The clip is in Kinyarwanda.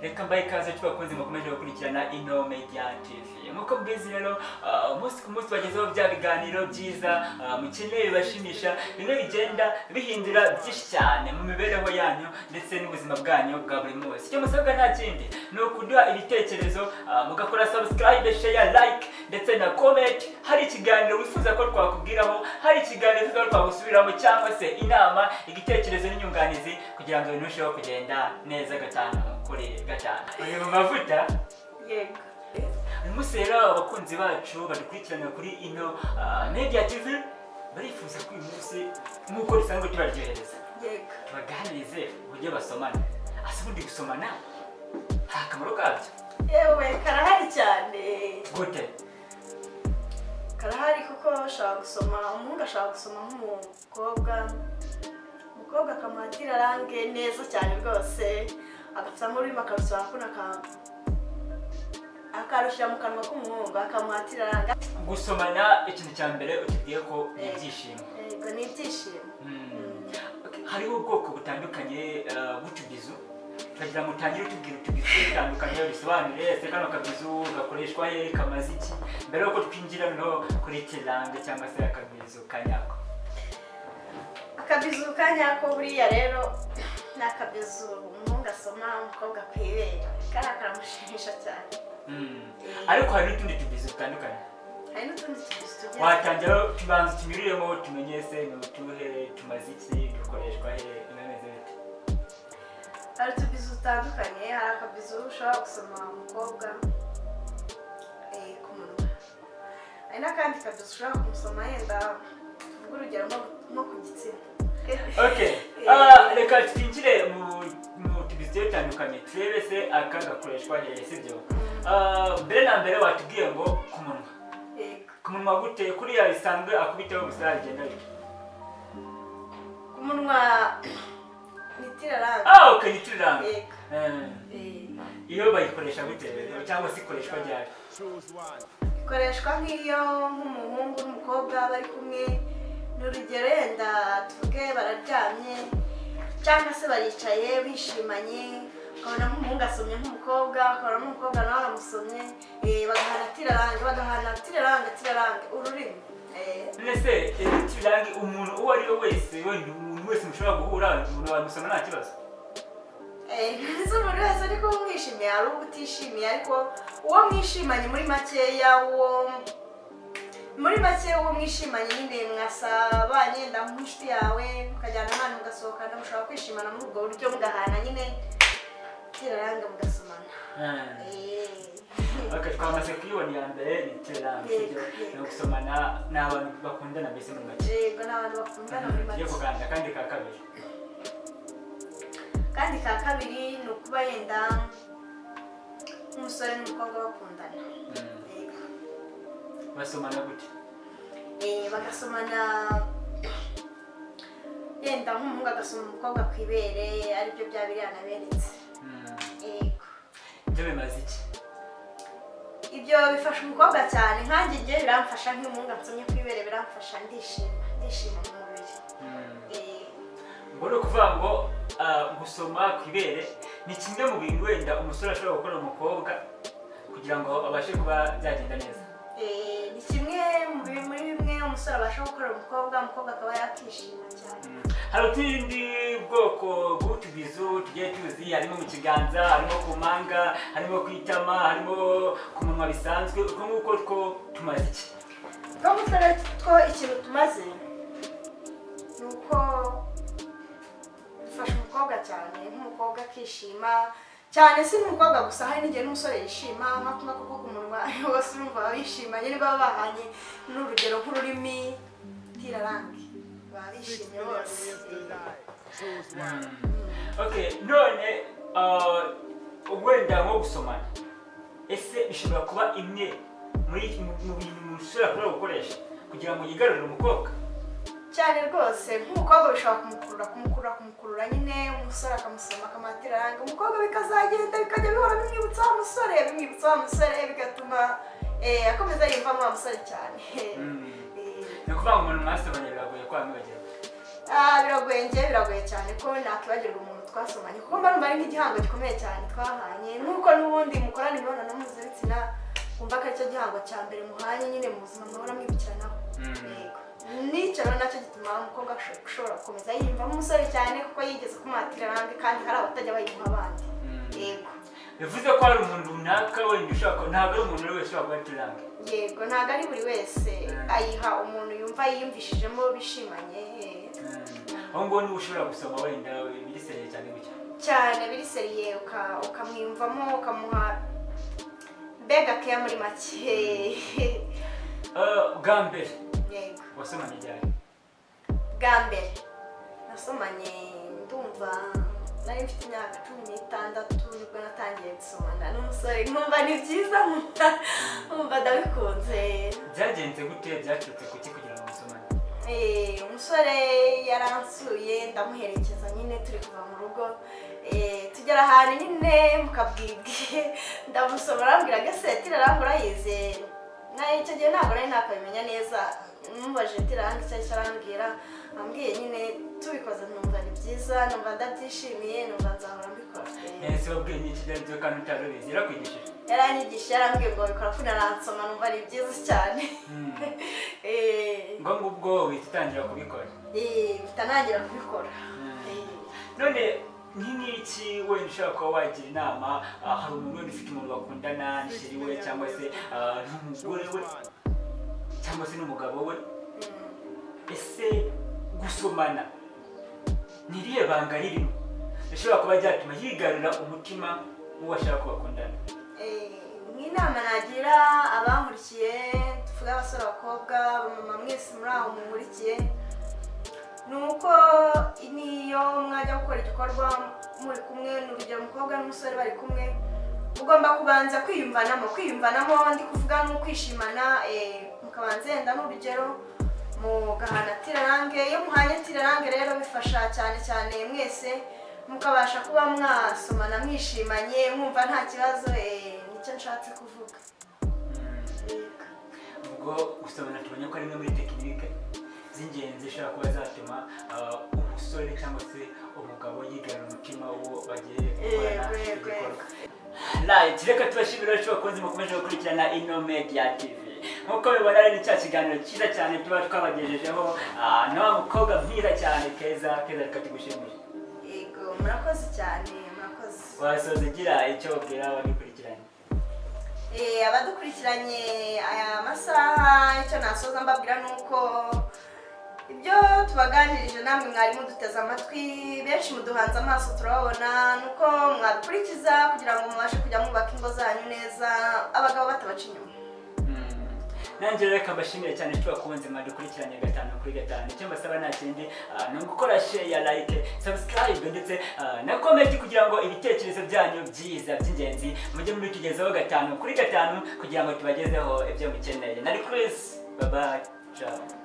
reka mbaye ikaze tubakunze mukomeje gukurikirana ino media tv nk'uko mbizi rero ah, umunsi ku munsi bagezeho bya biganiro byiza ah, mukeneye bibashimisha bimwe bigenda bihindura byinshi cyane mu mibereho yanyu ndetse n'ubuzima bwanyu bwa buri munsi icyo musabwa nta kindi ni ukuduha ibitekerezo ah, mugakora subscribe share like ndetse na comment hari ikiganiro wifuza ko twakubwiraho hari ikiganiro wifuza ko twagusubiramo cyangwa se inama igitekerezo n'inyunganizi kugira ngo ibintu birusheho kugenda neza gatanu kuri gatanu uyu mu mavuta yego uyu munsi rero abakunzi bacu badukurikirana kuri ino ah, media tv barifuza ko uyu munsi nk'uko dusanzwe tubaryohereza yego tubaganirize uburyo basomana ase ubundi gusomana nta kamaro kabyo yewe karahari cyane gute karahari kuko ashobora gusoma umuhungu ashobora gusoma nk'umukobwa umukobwa akamuhatira range neza cyane rwose agafatamo ururimi akarusaba kuno aka- akarushyira mu kanwa k'umuhungu akamuhatira range gusomana ikintu cya mbere utubwiye ko ni ibyishimo yego ni ibyishimo Mm. Okay, hariho ubwoko butandukanye ah, bw'utubizu turagira ngo utangire utubwira utubizu dutandukanye bisobanure ese kano kabizu gakoreshwa he kamaze iki mbere yuko twinjira noneho kuri kiranga cyangwa se akabizu kanyako akabizu ka nyako buriya rero ni akabizu umuhungu asoma umukobwa ku ibere kariya karamushimisha cyane Mm. ariko hari n'utundi tubizu dutandukanye hari n'utundi tubizu tugiye watangira tubanza tunyuriremo tumenye ese ni utuhe tumaze iki dukoreshwa he bimeze bite hari utubizu dutandukanye hari akabizu ushobora gusoma umukobwa eh, ku munwa hari n'akandi kabizu ushobora kumusoma yenda tuvuge urugero nko- nko ku gitsina okay Ah, reka twinjire mu mu tubizu tugiye dutandukanye turebe se aka gakoreshwa hehe sibyo Ah, mbere na mbere watubwiye ngo ku munwa Yego. ku munwa gute kuriya bisanzwe akubiteho gusa bigenda bite ku munwa ni tiraranga ah okay nitiranga Yego. Eh, iyo bayikoresha gute rero, cyangwa se ikoreshwa ryari ikoreshwa nk'iyo nk'umuhungu n'umukobwa bari kumwe ni urugero yenda tuvuge bararyamye cyangwa se baricaye bishimanye ukabona nk'umuhungu asomye nk'umukobwa ukabona n'umukobwa nawe aramusomye eh, bagahana tirarange bagahana tirarange tirarange ururimi Eh, none se nitiranga umuntu uwo ari we wese wenda umuntu wese mushobora guhura umuntu wamusoma nta kibazo eh, nzi umuntu wese ariko uwo mwishimiye hari uwo utishimiye ariko uwo mwishimanye muri makeya uwo muri make uwo mwishimanye nyine mwasabanye yenda nk'inshuti yawe mukajyana abana mugasohokana mushobora kwishimana muri ubwo buryo mugahana nyine tiraranga mugasomana Eh. Eh. Okay, twamaze kuyibona iya mbere nitiranga sibyo ni ugusomana ni abantu bakundana mbese mu make yego ni abantu bakundana muri tugiye make kuganira kandi ka kabiri kandi ka kabiri ni ukuba yenda nk'umusore n'umukobwa bakundana Mm. Yego. basomana gute Eh, bagasomana yenda nk'umuhungu agasoma umukobwa ku ibere aribyo bya biriya naberetse Mm. yego ibyo bimaze iki ibyo bifasha umukobwa cyane nkanjye igihe biramfasha nk'umuhungu ansomye ku ibere biramfasha ndishima ndishima mu mubiri Mm. Eh, ubwo ni ukuvuga ngo ah, gusoma ku ibere ni kimwe mu bintu wenda umusore ashobora gukora umukobwa kugira ngo abashe kuba byagenda neza eh, ni kimwe mu bi- muri bimwe umusore abasha gukora umukobwa umukobwa akaba yakishima cyane Mm. hari utundi bwoko bw'utubizu tugiye tuzi harimo mu kiganza harimo ku mpanga harimo ku itama harimo ku munwa bisanzwe uko nguko two tumaze iki no gutera two ikintu tumaze ni uko dufasha umukobwa cyane nk'umukobwa akishima cyane si n'umukobwa gusa hari n'igihe n'umusore yishima nko kunywa kuko ku munwa bose urumva baba bishimanye niba baba bahanye n'urugero nk'ururimi ntirarange baba bishimye bose okay none ah, wenda nko gusomana ese bishobora kuba imwe muri mu mu bintu ushobora kuba gukoresha kugira ngo yigarurire umukobwa cyane rwose nk'umukobwa bishobora kumukurura kumukurura kumukurura nyine umusore akamusoma akamuhatira range umukobwa bikazagenda bikajya bihora bimwibutsa wa musore bimwibutsa wa musore bigatuma eh, akomeza yiyumvamo wa musore cyane Eh, ni ukuvuga ngo umuntu mwasomanye biragoye ko bamwe bagira ah, biragoye njye biragoye cyane ko nakibagirwa umuntu twasomanye kuko mba numva ari nk'igihango gikomeye cyane twahanye nk'uko n'ubundi mukorana imibonano mpuzabitsina wumva ko aricyo gihango cya mbere muhanye nyine mu buzima muhora mwibukiranaho Mm. yego n'icyo rero nacyo gituma umukobwa asho- ushobora gukomeza yiyumvamo umusore cyane kuko yigeze kumuhatira arambye kandi hari abatajya bayiyumva abandi Mm. yego bivuze ko hari umuntu runaka wenda ushobora kuba ntabwo ari umuntu wese ushobora kuba aturange yego ntabwo ari buri wese ayiha umuntu yumva yiyumvishijemo bishimanye eh. aho ngaho niba ushobora gusoma wenda ibiriseriye cyane gutya cyane biri seriye uka- ukamwiyumvamo ukamuha mbega keya muri make Eh, bwa mbere yego wasomanye ryari bwa mbere nasomanye ndumva nari mfite imyaka cumi n'itandatu nibwo natangiye gusomana n'umusore nkumva ni byiza nkumva nkumva ndabikunze byagenze gute byacitse kuki kugira ngo musomane Eh, umusore yaransuye ndamuherekeza nyine turi kuva mu rugo Eh, tugera ahantu nyine mukabwibwe ndamusoma arambwira agaseti arambura yizeye nayo icyo gihe ntabwo nari nakabimenya neza mumubajije tiranga icyo aricyo arambwira ambwiye nyine tubikoze numva ni byiza numva ndabyishimiye numva nzahora mbikora Eh, ese wabwiye n'iki byari byo kandi utarubizi yarakwigishije yaranyigishije yarambwiye ngo bikora kuko aransoma numva ni byiza cyane Mm. Eh, ngo ngubwo uhita utangira kubikora eh, mpita ntangira kubikora Eh. none nk'ingiki wenda ushobora kuba wagira inama ah, hari umuntu wenda ufite umuntu bakundana nisheri we cyangwa se ah, n'umugore we cyangwa se n'umugabo we ese gusomana ni irihe banga ririmo rishobora kuba ryatuma yigarurira umutima w'uwo ashaka ko bakundana Eh, nk'inama nagira abankurikiye tuvuge abasore abakobwa abamama mwese muri aho munkurikiye ni uko niyo mwajya gukora igikorwa muri kumwe ni urugero umukobwa n'umusore bari kumwe ugomba kubanza kwiyumvanamo kwiyumvanamo ndi kuvuga ni ukwishimana eh, mukabanza yenda n'urugero mugahana tirarange iyo muhanye tirarange rero bifasha cyane cyane mwese mukabasha kuba mwasomana mwishimanye mwumva nta kibazo eh, nicyo nshatse kuvuga ubwo gusomana tubonye ko ari imwe muri tekinike z'ingenzi zishobora kuba zatuma ah, umusore cyangwa se umugabo yigarurira umutima w'uwo bagiye gukorana Yego, yego, igikorwa Right, reka tubashimira benshi bakunzi mukomeje gukurikirana ino media tv nk'uko mubibona rero ni cya kiganiro cyiza cyane tuba twabagejejeho ah, na wa mukobwa mwiza cyane keza keza reka tugushimishe yego murakoze cyane murakoze wasoza ugira icyo babwira abagikurikiranye Eh, abadukurikiranye aya masaha icyo nasoza mbabwira ni uko ibyo tubaganirije namwe mwari muduteze amatwi benshi muduhanze amaso turababona ni uko mwabikurikiza kugira ngo mubashe kujya mwubaka ingo zanyu neza abagabo batabaca inyuma Mm. nanjye rero reka mbashimire cyane tuba kunze mwadukurikiranye gatanu kuri gatanu icyo mbasaba nta kindi ah, ni ugukora share ya like subscribe ndetse ah, na comment kugira ngo ibitekerezo byanyu byiza by'ingenzi mujye mubitugezaho gatanu kuri gatanu kugira ngo tubagezeho ibyo mukeneye nari Chris bye bye ciao